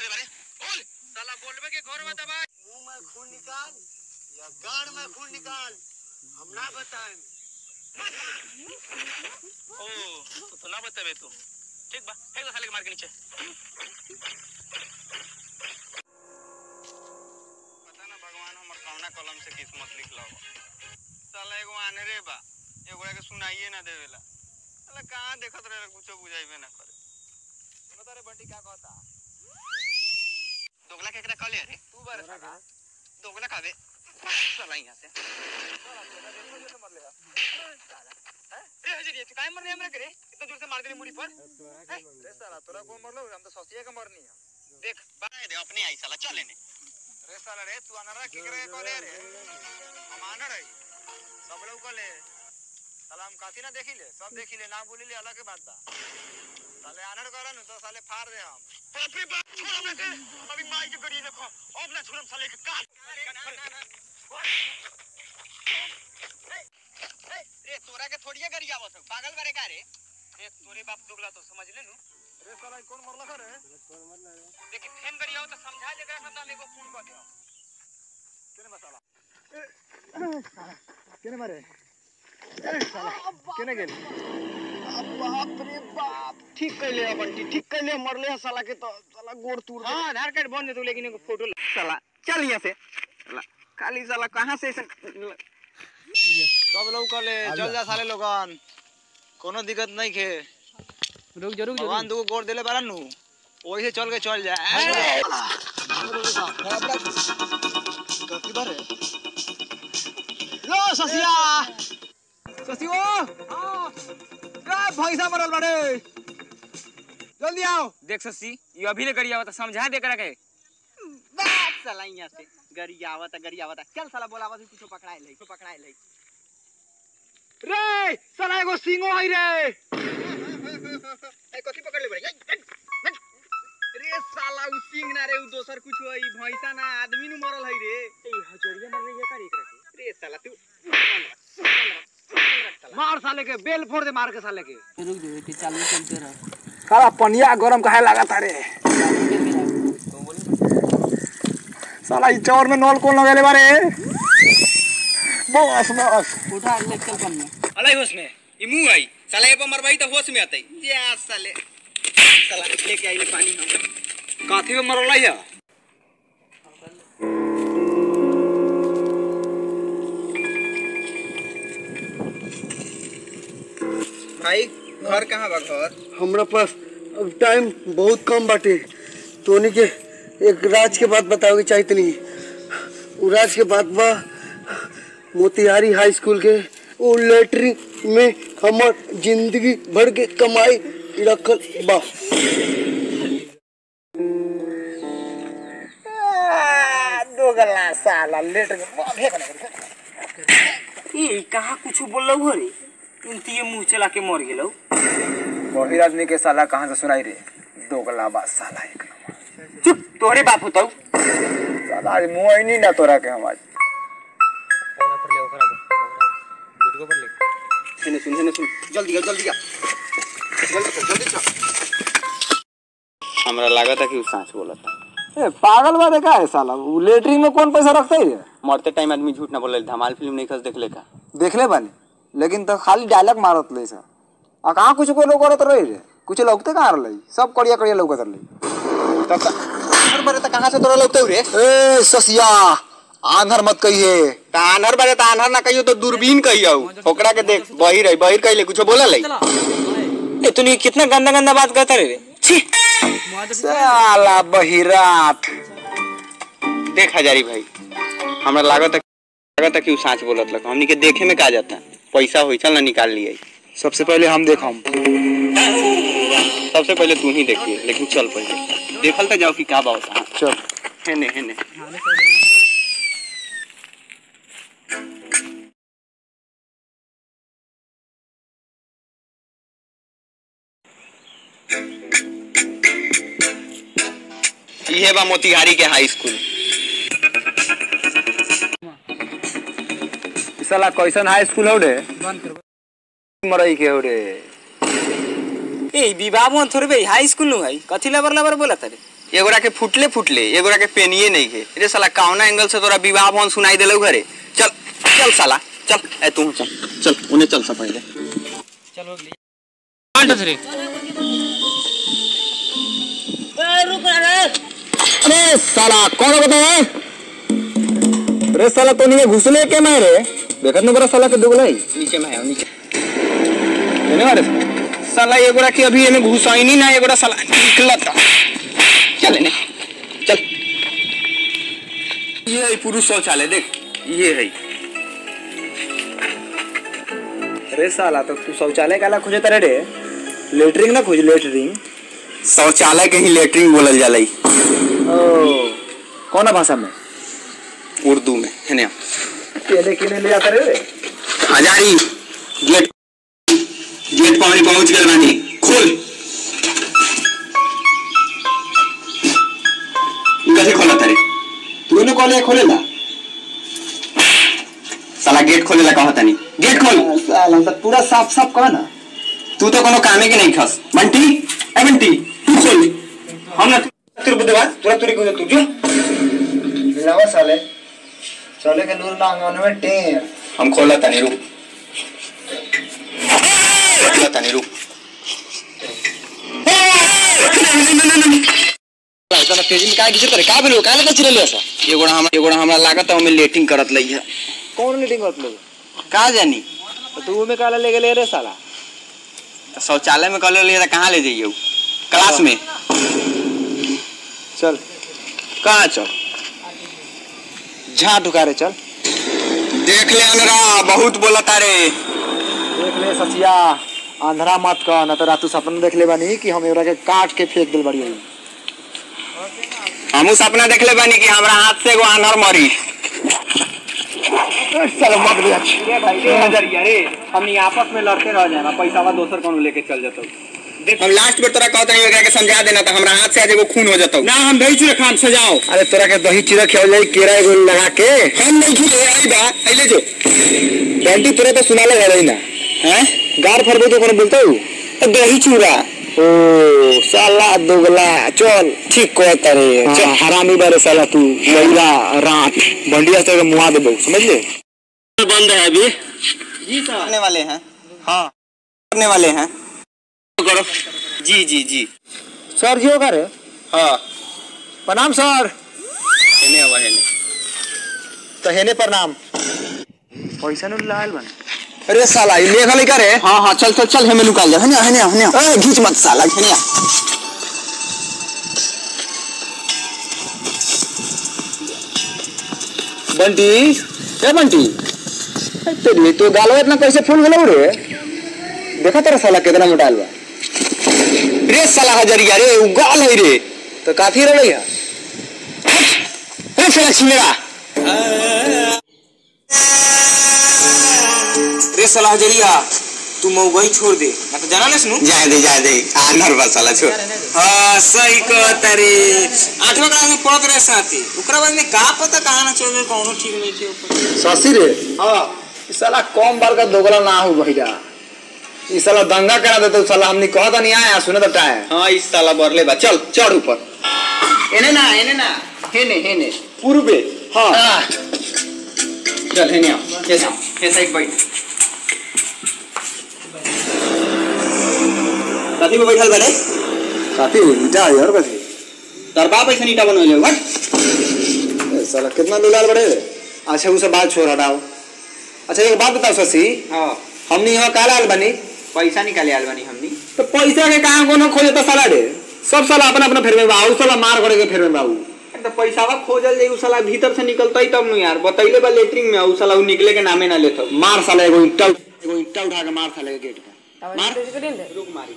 दे बारे बोल साला बोलबे के घर में दबा मुंह में खून निकाल या गाड़ में खून निकाल हम ना बताएं ओ तू तो ना बताबे तू ठीक बा फेंक दे साले के मार के नीचे पता ना भगवान हमर कौना कलम से किस्मत लिखला हो साला एगो आनरे बा एगोड़ा के सुनाइए ना देवेला साला कहाँ देखत रहे कुछो बुझाइबे ना करे सुनो तारे बंटी का कहता दोगला केकरा कहले रे तू बारे साला दोगला खाबे साला यहाँ से ए हजरी तू काहे मर रहे हमरा करे इतना दूर से मार देले मुड़ी पर रे साला तोरा को मरलो हम तो ससिया के मरनी है देख बाय दे अपने आई साला चल लेने रे साला रे तू अनरा के करे कहले रे हम आनर है सब लोग कहले साला हम काती ना देखिले सब देखिले ना बोलिले अलग के बात बा साले आनर करा न तो साले फाड़ दे हम बाप रे बाप छोड़ हमरा के अभी माई के गड़ी देखो अब ना छोड़म साले के काट रे तोरा के थोड़िए गरी आवत हो पागल बारे का रे देख तोरे बाप दोगला तो समझ ले नु रे साला कौन मरला रे देखि फेन गड़ी आओ तो समझा दे एकरा साथ हम एगो फोन कर दे केने मसाला केने मारे केने गेल बाप रे बाप ठीक कैले है बंटी ठीक कैले है, मरले है साला के तो साला गोड़ तूर हां आधार कार्ड बन दे तू लेकिन एगो फोटो साला चल यहाँ से साला खाली साला कहाँ से ऐसे सब लोग कहले चल जा साले लोगन कोनो दिक्कत नहीं खे रुक जा रुक भगवान दूगो गोड़ देले बारन नु वही से चल के चल जा लो ससिया ससियो का भैंसा मरल बाड़े जल्दी आओ देख ससी ये अभी ले गड़ी आवता समझा दे करा के बात साला यहाँ से गरी आवत गरी आवत चल साला बोलावत कुछ पकड़ाए ले कुछ पकड़ाए ले रे साला एगो सिंगो है रे ए कथी पकड़ ले बड़े रे साला उ सिंह ना रे उ दोसर कुछ है भैंसा ना आदमी नु मरल है रे ए हजरिया मर रही है का एकरा के रे साला तू मार साले के बेल फोड़ दे मार के साले के रुक जाओ कि चालू चलते रहो साला पनिया गरम काहे लागत रे साला ई चौर में नल कौन लगेले बारे बस बस उठा ले चल पन में अलाई होश में ई मुंह आई साला ए पर मरवाई तो होश में आतई जा साले साला लेके आइले पानी हम काथी में मरल है भाई घर कहाँ बा घर हमरा पास अब टाइम बहुत कम बाटे तोनी के एक राज के बात बतावे के चाहत नहीं उ राज के बात बा मोतिहारी हाई स्कूल के वो लेटरिन में हमर जिंदगी भर के कमाई रखल बा दोगला साला लेट ए कहाँ कुछ बोललो हो रे तुम तो ये मुंह चला के मर गेलो बहिर आदमी के साला कहाँ से सुनाई रे दोगला बा साला एक नंबर चुप तोरे बाप होतौ साला आज मुंह आई नहीं ना तोरा के हम आज सुन सुन सुन सुन जल्दी आओ जल्दी आओ जल्दी चल जल्दी चल हमरा लागत है कि उ सांच बोलता ए पागल बा देखा है साला वो लेटरिन में कौन पैसा रखता है मरते टाइम आदमी झूठ ना बोले धमाल फिल्म नहीं खस देख ले का देख ले बानी लेकिन तो खाली डायलॉग मारत ले सा आ कहाँ कुछ को लोग करत रहे रे कुछ लौकते कहाँ रहे सब कड़िया कड़िया लौकत रहे तब हर बारे तो कहाँ से तोरा लगते रे ए ससिया आंधर मत कहिए तानर बारे तानर ना कहियो तो दूरबीन कहियो ओकरा के देख बहिर है बहिर कहिले कुछ बोला ले ए तूने कितना गंदा गंदा बात करता रे छी साला बहिरात देख हजारी भाई हमरा लागत है लागत है कि उ सांच बोलत लग हमनी के देखे में का जाता पैसा होई चल ना निकाल लिए सबसे पहले हम देखम सबसे पहले तू ही देखिए लेकिन चल पहले देखल तो जाओ कि का बा होता चल हेने हेने इहे बा मोतिहारी के हाई स्कूल ई साला कैसन हाई स्कूल हो रे मरई के हो रे ए विवाह में थोड़े बे हाई स्कूल नु है कथी लबर लबर बोला तारे एगोरा के फुटले फुटले एगोरा के पेनिए नहीं के रे साला कौना एंगल से तोरा विवाह भवन सुनाई देलौ घरे चल चल साला चल ए तू चल चल उन्हें चल सा पहले अरे साला कौन बता है अरे साला तो नहीं घुसले के मारे देखत न बड़ा साला के दुगलाई नीचे में है नीचे एने मारे साला एगोरा के अभी एमे घुसाइनी ना एगोरा साला निकलत चल एने चल ये है पुरुष शौचालय देख ये है अरे साला तो तू शौचालय काला खोजे तारे रे लेटरिंग ना खोज लेटरिंग शौचालय के ही लेटरिन बोलल जाला ई, ओ कौन भाषा में उर्दू में है ना केले केले ले जाता रे हजारी गेट गेट पानी पहुंच गए बानी खोल कैसे खोला तारे तूने कॉले खोलेला साला गेट खोलेला कहा तानी गेट खोल साला तो पूरा साफ साफ कहा ना तू तो कोनो कामे के नहीं खस बंटी ए बंटी तू खोल हम ना तेरे बुद्धवार तुरा तुरी को तू जो मिलावा साले चले के नूर ना अंगन में टेर हम खोला तानी रुक खोला तानी रुक इतना तेजी में काय गिजत रे का भेलो काहे का चिरले ऐसा एगोड़ा हमरा एगोड़ा हमरा लागत है हमें लेटिंग करत लई है कौन मीटिंग करत लोग का जानी तो तू में काला ले गेले रे साला शौचालय में कॉलेज लिए कहाँ ले जाइए क्लास में चल कहाँ चल झा ढुका रे चल देख ले अनरा बहुत बोला तारे देख ले सचिया अंधरा मत कह न तो रातू सपना देख ले बानी कि हम एकरा के काट के फेंक दिल बड़ी होई हमू सपना देख ले बानी कि हमरा हाथ से एगो आनर मरी चल मत भी अच्छी हमनी आपस में लड़ते रह जाए पैसा वा दोसर कौन लेके चल जाता हम लास्ट में तोरा कहते हैं एकरा के समझा देना तो हमरा हाथ से आज एगो खून हो जाता ना हम दही चूड़ा खाम सजाओ अरे तोरा के दही चीरा खियाल जाई केरा एगो लगा के हम नहीं खिले आई बा आइले जो डंटी तोरा तो सुना लगा रही ना हैं गार फरबो तो कौन बोलता हूँ दही चूड़ा ओ साला दोगला चल ठीक कहता रे चल हरामी बारे साला तू लैला रात भंडिया से मुआ दे बहु समझ ले बंद है अभी करने वाले हैं हाँ करने वाले हैं करो जी जी जी सर जी होगा रे हाँ प्रणाम सर हेने हवा हेने तो हेने प्रणाम पैसा नु लाल बन अरे साला ये लेखा लेकर रे हाँ हाँ चल चल चल हमें निकाल जा हने हने हने ए घीच मत साला हने बंटी ए बंटी ए, तेरी तो गालवा इतना कैसे फूल गलो रे देखा तेरा साला कितना मोटा बा रे साला हजरिया रे उ गाल है रे तो काफी रे भैया रे साला छिमेरा रे साला हजरिया तू मऊगई छोड़ दे मैं तो जाना नहीं सुनू जाए दे जाए दे आनर बा साला छोड़ हां सही कहता रे आठवां क्लास में पढ़त रहे साथी ओकरा बाद में का पता कहां ना चल गए कौनो ठीक नहीं थे ऊपर ससी रे हाँ इस साला कम बार का दोगला ना हो भैया इस साला दंगा करा देते साला हमने कहा था नहीं आया सुने तो टाइम हाँ इस साला बरले बा चल चढ़ ऊपर एने ना एने ना हेने हेने पूर्वे हाँ चल हेने आओ ये सा ये साइड बैठ कथी में बैठल बड़े काफी ईटा है यार कथी तार बाप ऐसा ईटा बनवले हट ए, साला कितना दुलाल बड़े रे? अच्छा उसे बात छोड़ हटाओ अच्छा एक बात बताओ शशि हाँ हमने यहाँ काला आल बनी पैसा निकाले आल बानी हमनी तो पैसा के कहाँ कोनो खोजे तो साला रे सब साला अपना अपना फेर में बाबू साला मार करे के फेर में बाबू तो पैसावा खोजल जाई उ साला भीतर से निकलता ही तब नु यार बतैले बा लेटरिंग में उ साला उ निकले के नामे ना लेत मार साला एगो ईटा एगो ईटा उठा के मार साले के गेट पे रुक मारी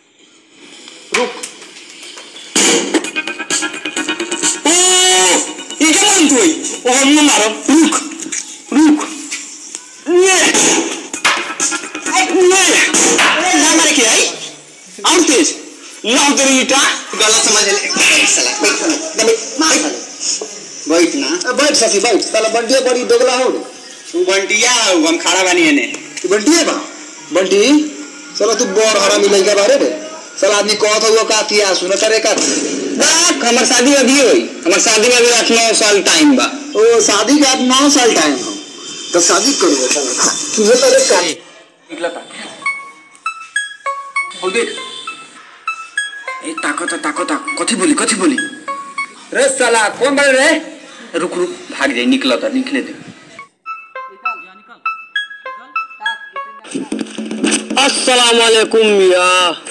ओ ये क्या मन थोई ओ हम न मारो रुक रुक ले आई ले ना मारे के आई और तेज लाओ तेरी ईटा गलत समझ ले साला बैठ दबे मार बैठ ना ए, बैठ शशि बैठ साला बंटिया बड़ी दोगला हो रे। तू बंटिया हम खड़ा बानी एने तू बंटिया बा बंटी साला तू बड़ हरामी लइका बारे रे साला आदमी कहत हुआ का किया सुन करे का देख हमर शादी अभी होई हमर शादी में अभी आठ नौ साल टाइम बा ओ शादी के बाद नौ साल टाइम हो तो शादी करो तुझे पहले का निकलता और देख ए ताको ता ताको ता कथी बोली कथी बोली रे साला कौन बोल रे रुक रुक भाग जाई निकलता निकले दे अस्सलाम वालेकुम मिया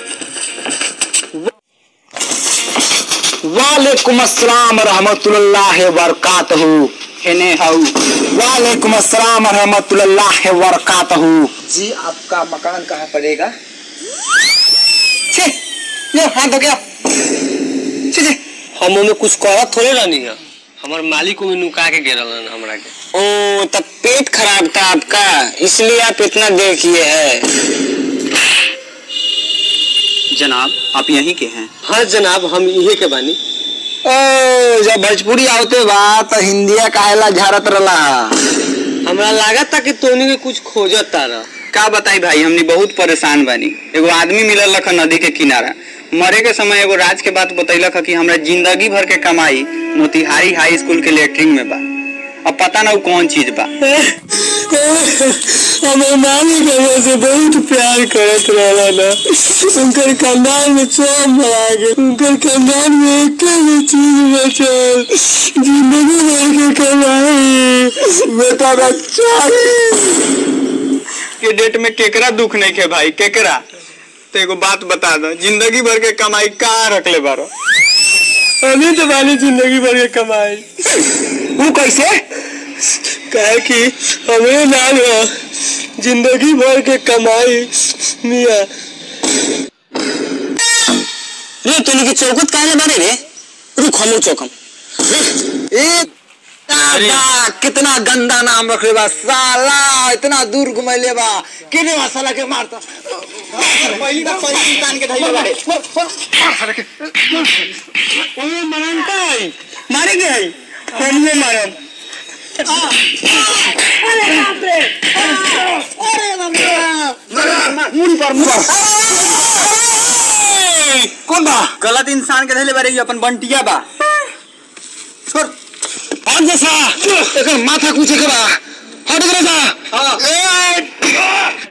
वालेकुम अस्सलाम रहमतुल्लाह वबरकातहू एने हाउ वालेकुम अस्सलाम रहमतुल्लाह वबरकातहू जी आपका मकान कहाँ पड़ेगा छे ये हाथ हो गया छे छे हम में कुछ करत थोड़े रहनी है हमार मालिक में नुका के गिरल हन हमरा के ओ तब पेट खराब था आपका इसलिए आप इतना देर किए हैं जनाब आप यहीं के हैं हाँ जनाब हम इहे के बानी ओ जब भोजपुरी आवते बा तो हिंदिया काहेला झारत रला हमरा लागत था कि तोनी के कुछ खोजत तारा का बताई भाई हमनी बहुत परेशान बानी एगो आदमी मिलल रख नदी के किनारा मरे के समय एगो राज के बात बतैलक ह कि हमरा जिंदगी भर के कमाई मोतिहारी हाई स्कूल के लेटरिन में बा अब पता ना उ कौन चीज बा हमारे मालिक हमरा से बहुत प्यार करत रहला ना उनकर खानदान में सब मरा गए उनकर खानदान में एक भी चीज बचल जिंदगी भर के कमाई बेटा बच्चा के डेट में केकरा दुख नहीं खे भाई केकरा तो एगो बात बता दो जिंदगी भर के कमाई कहाँ रखले बारो अभी तो वाली जिंदगी भर के कमाई वो कैसे कहे कि हमें नाम है जिंदगी भर के कमाई मिया रे तूने की चौकत काहे बारे रे रुक हम चौकम एक दादा कितना गंदा नाम रख ले बा साला इतना दूर घुमैले बा किने साला के मारता पहली बार पहली इंसान के धइले बाड़े ओ मरनता है मारे गए हमने मारम कौन बा गलत इंसान के धैले बारे इ अपन बंटिया बा छोड़ हट जैसा एकर माथा कुछ के बा हट जैसा हाँ